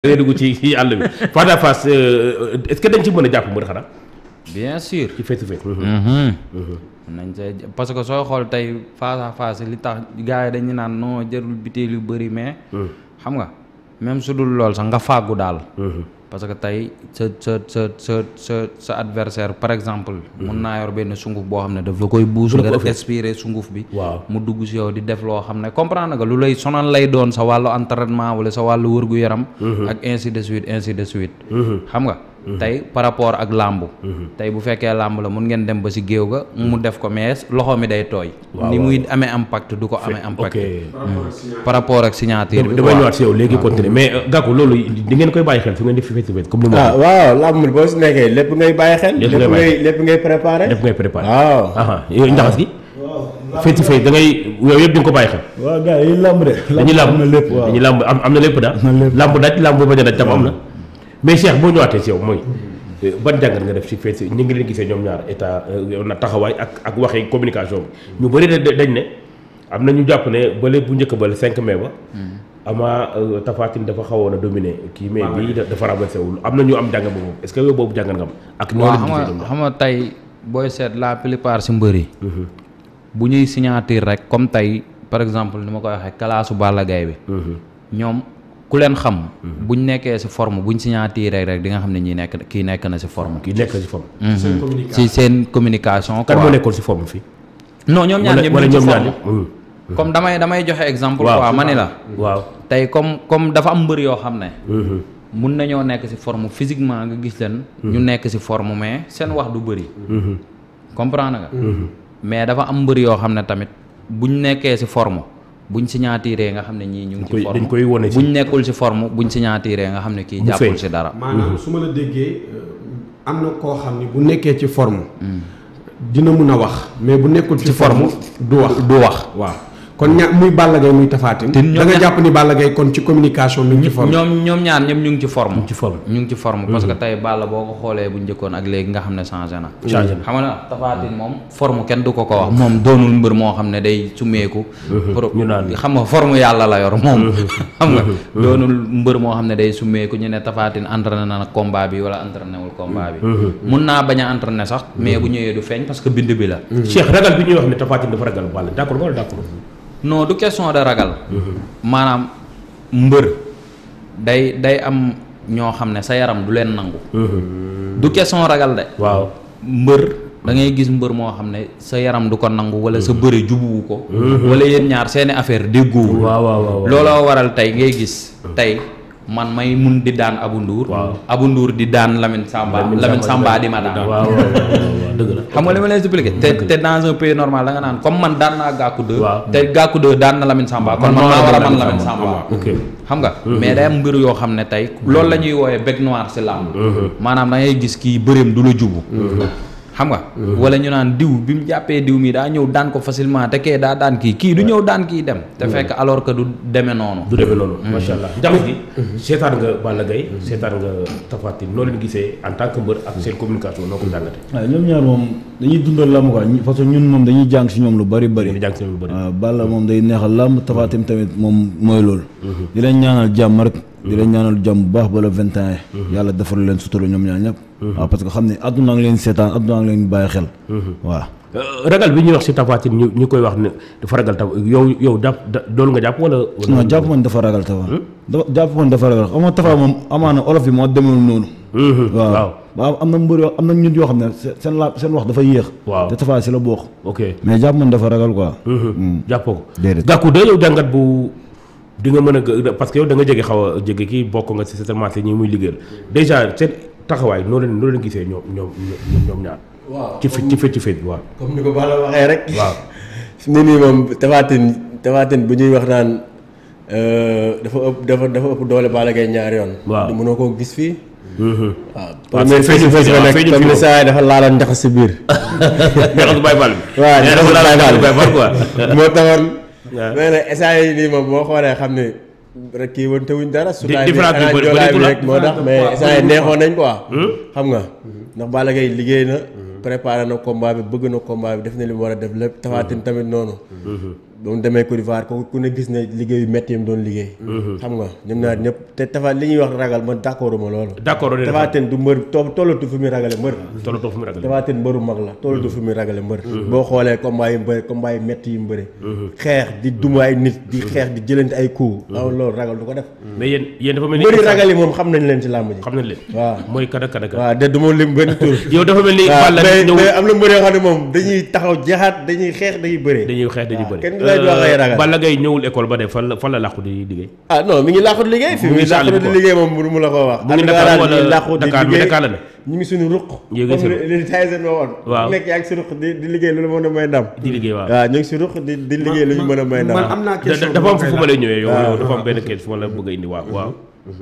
ngay dugg ci ci àll bi face à face euh, est-ce que dañ ci mën a jàpp mbër xanaa bien sûr. ci face to face. nañ see parce que sooy xool tey face à face li tax gars yi dañu naan non jarul biteel yu bëri mais. xam nga même su dul lool sax nga fàggu daal. parce que tey sa sa sa sa sa sa adversaire par exemple. mun naa yor benn sunguf boo xam ne daf la koy buus. nga def expirer sunguf bi. waaw mu dugg si yow di def loo xam ne comprendre nga lu lay sonal lay doon sa wàllu entraînement wala sa wàllu wërgu yaram. ak ainsi de suite ainsi de suite. xam nga. tey par rapport ak làmb. tey bu fekkee làmb la mun ngeen dem ba si géew ga mu def ko mais loxo mi day tooy. waaw ni waaw. muy amee impact du ko amee impact. ok par rapport ak signature bi. damay quoi. ñëwaat si yow léegi continuer mais euh, Gakou loolu di ngeen koy bàyyi xel fi ngeen di face to face comme ni mu ah waxee. waaw làmb boo si nekkee lépp ngay bàyyi xel. Lépp ngay lépp bàyyi ngay lépp ngay préparé. def ngay préparé. waaw. aha yow njaxas gi. face to face da ngay yow yëpp di nga ko bàyyi xel. waaw gars yi lamb de. dañuy làmb am na lépp waaw. dañuy làmb am am na lépp daal. na lépp. làmb daj làmb bañ a daj tam am na. mais Cheikh boo ñëwaatee si yow mooy euh, ban jàngat nga def si face ñu ngi leen gisee ñoom ñaar état euh, na taxawaay ak ak waxi communication bi ñu bëri da dañ ne am na ñu jàpp ne bële bu njëkk ba le 5 mai ba. ama Tapha Tine dafa xawoon a dominer kii mais bii da- dafa renversé wul am na ñu am jàngat boobu est-ce que yow boobu jàngat nga am. ak noo waaw leen xam gisee nga ñoom ñaar. xam nga tey booy seet la plupart si mbër yi bu ñuy signature rek comme tey par exemple ni ma koy waxee kalaasu Balla Gaye bi ñoom ku leen xam buñ nekkee si forme buñ signature rek di nga xam ne ñi nekk kii nekk na si forme kii nekk si forme. si seen communication kan moo quoi nekkoon si forme fii. non ñoom ñaar wala ñëpp wala ñu ngi ñoom ci ñaar forme ñëpp. Mhm. comme damay damay joxe exemple Waaw. quoi ma ni la waaw. tey comme comme dafa am mbër yoo xam ne mun nañoo nekk si forme physiquement nga gis leen ñu nekk si forme mais seen wax du bëri comprendre nga mais dafa am mbër yoo xam ne tamit buñ nekkee si forme buñ signatiree nga xam ne ñii ñu ngi koy- ci forme dañ koy wone si- buñ nekkul si forme buñ signatiree nga xam ne kii Mu jàppul feeñ. si dara maanaam su ma la déggee euh, am na koo xam ni bu nekkee ci forme dina mun a wax mais bu nekkul ci forme du wax du wax waaw kon ña muy Balla Gaye muy Tapha Tine Te ñoom da nga ña- jàpp ni Balla Gaye kon ci communication mi ngi ci forme ñoom ñoom ñaar ñëpp ñu ngi ci forme ci forme. ñu ngi ci forme parce que tey Balla boo ko xoolee bu njëkkoon ak léegi nga xam ne changé na Changé na. xam nga na Tapha Tine moom forme kenn du ko ko wax moom doonul mbër moo xam ne day sumeeku pour ñu naan xam nga forme yàlla la yor moom xam nga doonul mbër moo xam ne day sumeeku ñu ne Tapha Tine entraîné na nag combat bi wala entraîné wul combat bi mun naa bañ a entraîné sax mais bu ñëwee du feeñ parce que bind bi la Cheikh ragal bi ñuy wax ne Tapha Tine dafa ragal Balla d'accord nga wala d'accord. non du question de ragal maanaam mbër day day am ñoo xam ne sa yaram du leen nangu du question ragal de waaw. mbër da ngay gis mbër moo xam ne sa yaram du ko nangu wala sa bëre jubuwu ko wala yéen ñaar seeni affaire déggoowul waaw waaw waaw. looloo waral tey ngay gis tey man may mun di daan Abu Nduur Waaw. Abu Nduur di daan Lamine Samba Lamine Samba di ma daan waaw waaw waaw dëgg la. xam nga li ma lay expliqué te te dans un pays normal da nga naan comme man daan naa Gakou 2 Waaw. te Gakou 2 daan na Lamine Samba kon man maa war a man Lamine Samba ok. xam nga mais day am mbir yoo xam ne tey loolu la ñuy wooyee bec noir si làmb maanaam da ngay gis kii bëreem du la jubu xam nga wala ñu naan diw bi mu jàppee diw mi daa ñëw daan ko facilement te kee daa daan kii kii du ñëw daan kii dem te fekk alors que du demee noonu du demee noonu. macha allah jamono gi. seetaan nga Balla Gaye seetaan nga Tapha Tine noo leen gisee en tant que mbër ak seen communication noo ko jàngatee. waaw ñoom ñaar moom dañuy dundal làmb quoi ñi- parce que ñun moom dañuy jàng si ñoom lu bari bari. ñu jàng seen lu bëri. waaw Balla moom day neexal làmb Tapha Tine tamit moom mooy loolu. di leen ñaanal jàmm rek. di leen ñaanal jàmm bu baax ba le vingt et un yàlla defal leen sutura ñoom ñaar ñëpp. waaw parce que xam ne àdduna ngi leen seetaan àdduna ngi leen bàyyi xel. waaw. Euh, ragal bi ñuy wax si Tapha Tine ñu ñu koy wax ne dafa ragal taw yow yow jàpp da- loolu nga jàpp wala. wala- non jàpp man dafa ragal Tapha. dafa jàpp man dafa ragal xam nga Tapha moom amaana olof yi moo demul noonu. Mhm, waaw waaw. waaw am na mbër yoo am na ñun yoo xam ne seen seen la seen wax dafa yéex. Waaw. te Tapha si la bokk. ok. mais jàpp man dafa ragal quoi. jàppoo ko. Déedéet. Gakou de yow jàngat bu di nga mën a gë- parce que yow da nga jege xaw a jege kii bokk nga si certainement ñi muy liggéeyal déjà seen taxawaay noo leen noo leen gisee ñoom ñoom ñoom ñoom ñaar. waaw ci fi ci fi ci fi waaw. comme ni ko Balla waxee rek. waaw. fi mu ne nii moom Tapha Tine Tapha Tine bu ñuy wax naan euh, dafa ëpp dafa dafa ëpp doole Balla Gaye ñaari yoon. Waaw. du mënoo koo gis fii. waaw waaw première feeñu face to face fi ba waaw, nag feeñu comme fi ni moom. saa yi dafa laaloon njaxas si biir. neexal Baye Fall bi. waaw neexal neexal Baye Baye Fall Fall. quoi. moo taxoon. waaw. mais nag instant yii nii moom boo xoolee xam ne rek kii wante wuñ dara. su taay bi différence bi xanaa bëri- joolaay bi bëreetul rek moo tax mais instant yii neexoon nañ quoi. xam nga ndax Balla Gaye liggéey na. préparé na combat bi bëgg na combat bi def na li mu war a def lépp Tapha Tine tamit noonu. ba mu demee Côte d'Ivoire ko ku ne gis ne liggéeyu métti yi mu doon liggéey. xam nga ñoom ñaar ñëpp te Tapha li ñuy wax ragal man d'accord ma loolu. d'accord on est Tapha Tine du mbër to tollatu fi muy ragale mbër. tollatoo fu mu ragal Tapha Tine mbëru mag la tollatu fi muy ragale mbër. boo xoolee combat yi mu bëri combat yi métti yi mu bëri. xeex di duma ay nit di xeex di jëlante ay coups. waaw loolu ragal du ko def. mais yéen yéen dafa mel ni mbëri ragal yi moom xam nañ leen ci làmb ji. xam nañ leen waaw mooy kada kada kada waaw de du ma lim benn tur. yow dafa mel ni waaw Balla mais ñëw mais am na mbër yoo xam ne moom dañuy taxaw jeexaat dañuy xeex dañuy bëree. dañuy xeex dañuy waaw bëri kenn du lay wax ay ragal. Balla Gaye ñëwul école ba de fan la fan la làqu di liggéey ah non mi ngi làqut liggéey. fi Mu mu ngi ngi làqut Saalum di quoi. liggéey moom mënu mu la ko wax. Mu ngi en tout Dakar cas daal wala ñu ngi làqut di Dakar, mais liggéey. Dakar la ne. ñu ngi suñu ruq. Ñu ngi comme suñu- li li Tyson waxoon. Waaw. ku nekk yaa ngi si ruq di di liggéey lu la mën a may ndam. di liggéey waaw waaw ñu ngi si ruq di di liggéey lu ñu mën a may ndam. man am naa Da- question da- dafa am bu ma fu koy ma lay laaj. ñëwee yow waaw. yow dafa am benn question fu ma la bëgg a indi waaw waaw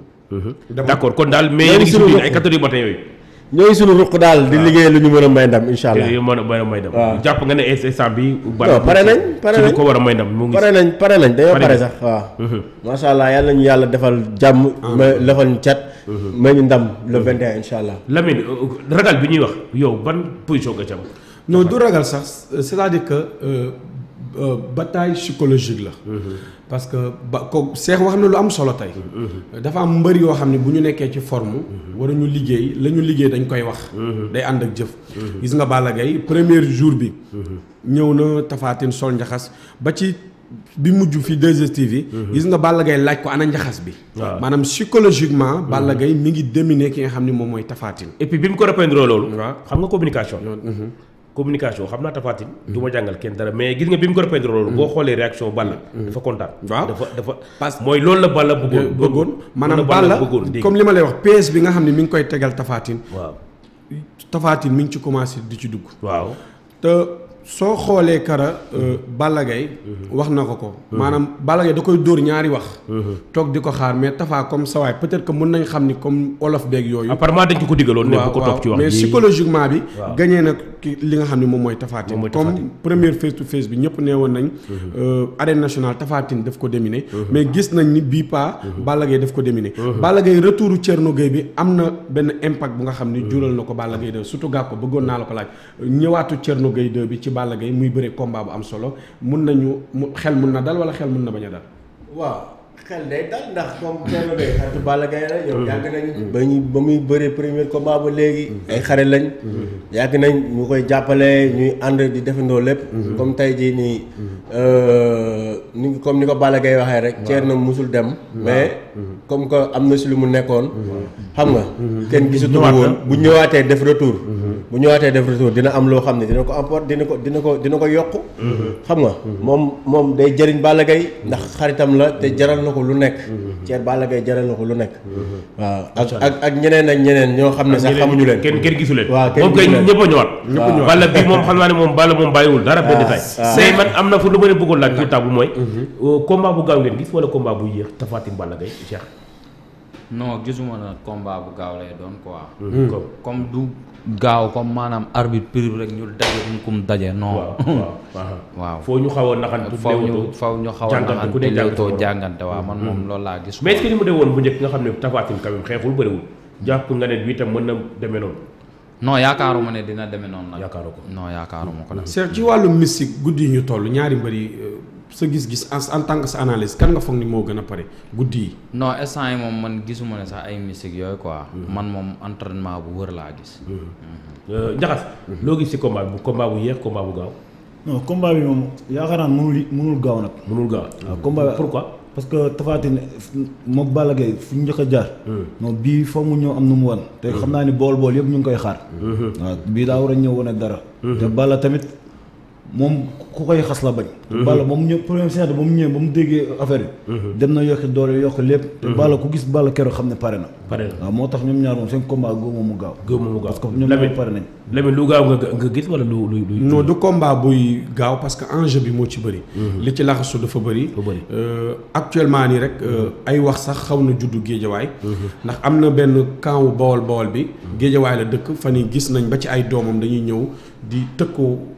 Dama- d'accord kon daal mais Ñoo yéen a ngi ngi suñu suñu ruq. ay quatre heures du matin yooyu ñoo ngi suñu ruq daal di liggéey lu ñu mën a may ndam incha allah. yooyu mën a mën a may dem waaw. jàpp nga ne instant bi non pare nañ pare ci nañ lu ko war a may dem mu ngi pare nañ pare nañ dañoo Pare pare nañ. sax waaw. macha allah yàlla ñu yàlla defal jàmm. ma defal ñu cat. may ñu ndam le 21 incha allah. Lamine euh, ragal bi ñuy wax yow ban position nga ci am non du ragal sax c'est-à-dire que euh, euh, bataille psychologique la. parce que ba ko Cheikh wax na lu am solo tey. dafa am mbër yoo xam ne bu ñu nekkee ci forme. war ñu liggéey la ñu liggéey dañ koy wax. day ànd ak jëf. gis nga Balla Gaye premier jour bi. ñëw na Tapha Tine sol njaxas ba ci bi mujj fi 2STV. gis nga Balla Gaye laaj ko ana njaxas bi. waaw. maanaam psychologiquement. Balla Gaye mi ngi dominer ki nga xam ne moom mooy Tapha Tine. et puis bi mu ko répondre loolu waaw. xam nga communication communication xam naa Tapha Tine du ma jàngal kenn dara mais gis nga bi mu ko répondre loolu boo xoolee réaction Balla dafa kontaan Waaw. dafa dafa Parce- mooy loolu la Balla bëggoon bëggoon maanaam loolu la Balla bëggoon dégg comme li ma lay wax PS bi nga xam ne mi ngi koy tegal Tapha Tine waaw Tapha Tine mi ngi ci commencé di ci dugg waaw te soo xoolee kara euh, Balla Gaye wax na ko ko maanaam Balla Gaye da koy dóor ñaari wax toog di ko xaar mais Tapha comme sa waay peut-être que mën nañ xam ni comme olof beeg yooyu apparemment dañ ko ko digaloon ne bu ko topp ci wax mais ji. psychologiquement bi Waaw. gagné na ki li nga xam ne moom mooy Tapha Tine Moom mooy Tapha comme Tine. première face to face bi ñëpp nee woon nañ euh, arène nationale Tapha Tine daf ko dominer mais gis nañ ni bii pas Balla Gaye daf ko dominer Balla Gaye retouru Thierno Gueye bi am na benn impact bu nga xam ni jural na ko Balla Gaye 2 surtout gàpp ko bëggoon naa la ko laaj ñëwaatu Thierno Gueye 2 bi ci Balla Gaye muy bëre combat bu am solo mun nañu mu xel mun na dal wala xel mun na bañ a dal waaw xel day dal ndax comme Thierno Gueye xaritu Balla Gaye la yow yàgg nañ ba ñu ba muy bëree premier combat ba léegi ay xare lañ yàgg nañ ñu koy jàppale ñuy ànd di defandoo lépp comme tey jii nii ni comme ni ko Balla Gaye waxee rek Thierno musul dem mais comme que am na si lu mu nekkoon xam nga kenn gisatu ko woon bu ñëwaatee def retour bu ñëwaatee def retour dina am loo xam ne dina ko apport dina ko dina ko dina ko yokk xam nga moom moom day jëriñ Balla Gaye ndax xaritam la te jaral na ko lu nekk Thierno Balla Gaye jaral na ko lu nekk waaw ak ak ak ñeneen ak ñeneen ñoo xam ne sax xamuñu leen kenn kenn gisu leen waaw kenn moom kay gisu leen. ñëpp a ñëwaat Balla bi moom xam naa ne moom Balla moom bàyyiwul dara benn détail mais man am na fu lu ma leen bëggoon laaj pour table mooy combat bu gaaw ngeen gis wala combat bu yéex Tapha Tine Balla Gaye Cheikh non gisuma na combat bu gaaw lay doon quoi. comme comme du gaaw comme maanaam arbitre prix rek ñu daje ñu kum daje non. waaw waaw waaw waaw foo ñu xaw a naxantu faw ñu léewatoo. faw ñu xaw a jàngante ku ne naxante jàng léewtoo sa morom. jàngante waaw man moom loolu laa gis. mais est-ce que ni mu dee woon bu njëkk nga xam ne Tapha Tine quand même xeexul bëriwul jàpp nga ne bii tam mën na demee noonu non yaakaaruma ne dina demee noonu nag. yaakaaroo ko non yaakaaruma ko nag. Cheikh ci wàllu mystique guddi yi ñu toll ñaari mbër yi euh, sa gis-gis en en tant que sa analyse kan nga foog ni moo gën a pare guddi yi. non instant yi moom man gisuma ne sax ay mystique yooyu quoi. man moom entraînement bu wër laa gis. Euh, Njaxas loo gis ci combat bi combat bu yéex combat bu gaaw non combat bi moom yaakaar naa mënul mënul gaaw nag. mënul gaaw waaw combat bi pourquoi parce que Tapha Tine moom Balla Gaye fu ñu njëkk a jaar. non bii foog mu ñëw am nu mu wan. te xam naa ni bool bool yëpp ñu ngi koy xaar. waaw bii daa war a ñëw wane dara. te Balla tamit moom ku koy xas la bañ. te Balla ba mu ñëw première séance ba mu ñëwee ba mu déggee affaire yi. dem na yokki doole yokk lépp. te Balla ku gis Balla keroog xam ne pare na. pare na waaw moo tax ñoom ñaar moom seen combat góob moom mu gaaw. gëm mu gaaw parce que ñoom Lamine ñaar pare nañ. Lamine lu gaaw nga nga gis wala lu lu lu non du combat buy gaaw parce que enjeu bi moo ci bëri. li ci laxasu dafa bëri. Dafa bëri. Euh, actuellement nii rek euh, ay wax sax xaw na juddu géejawaay. ndax am na benn camp wu bawol bawol bi. géejawaay la dëkk fan yi gis nañ ba ci ay doomam dañuy ñëw di tëkkoo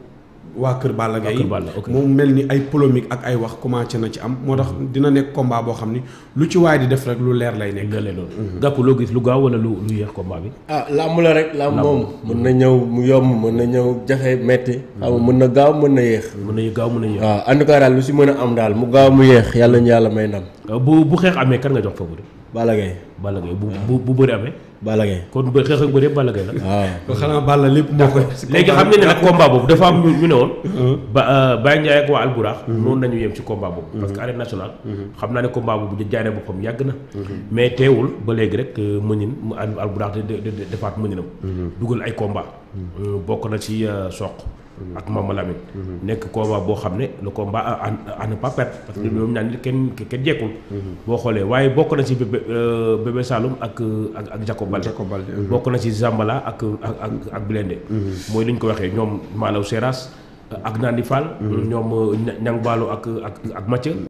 waa Kër Balla Gaye Kër Balla, ok. moom mel ni ay polémique ak ay wax commencé na ci am moo tax dina nekk combat boo xam ni lu ci waay di def rek lu leer lay nekk lële loolu gàpp loo gis lu gaaw wala lu lu yéex combat bi ah làmb la rek làmb moom mën na ñëw mu yomb mën na ñëw jafe metti xam nga mën na gaaw mën na yéex mën na gaaw mën na yéex waaw en tout cas daal lu si mën a am daal mu gaaw mu yéex yàlla ñu yàlla may ndam bu bu xeex amee kan nga jox favori Balla Gaye Balla Gaye bu bu bu bëri amee Balla Gaye kon ba xeex ak bëri yëpp Balla Gaye la waaw kon xanaa Balla lépp moo koy léegi xam ne ne nag combat boobu dafa am ñu ñu ne woon ba Baye Ndiaye ak waa Alburax noonu nañu yem ci combat boobu parce que arène nationale xam naa ne combat boobu jaay na boppam yàgg na mais teewul ba léegi rek mënin mu Al- Alburax de de de- defaat mëninam dugal ay combat bokk na ci soq ak Mama Lamine nekk combat boo xam ne le combat à à ne pas perdre parce que ñoom ñaan kenn kenn jekkul boo xoolee waaye bokk na ci bébé euh, bébé Saloum ak ak ak Jacob Baldé Jacob Baldé, bokk na ci Zambala ak ak ak ak Blindé mooy li ñu ko waxee ñoom Malaw Seras ak Nandi Fall ñoom Ñang Baalo ak ak ak Mathieu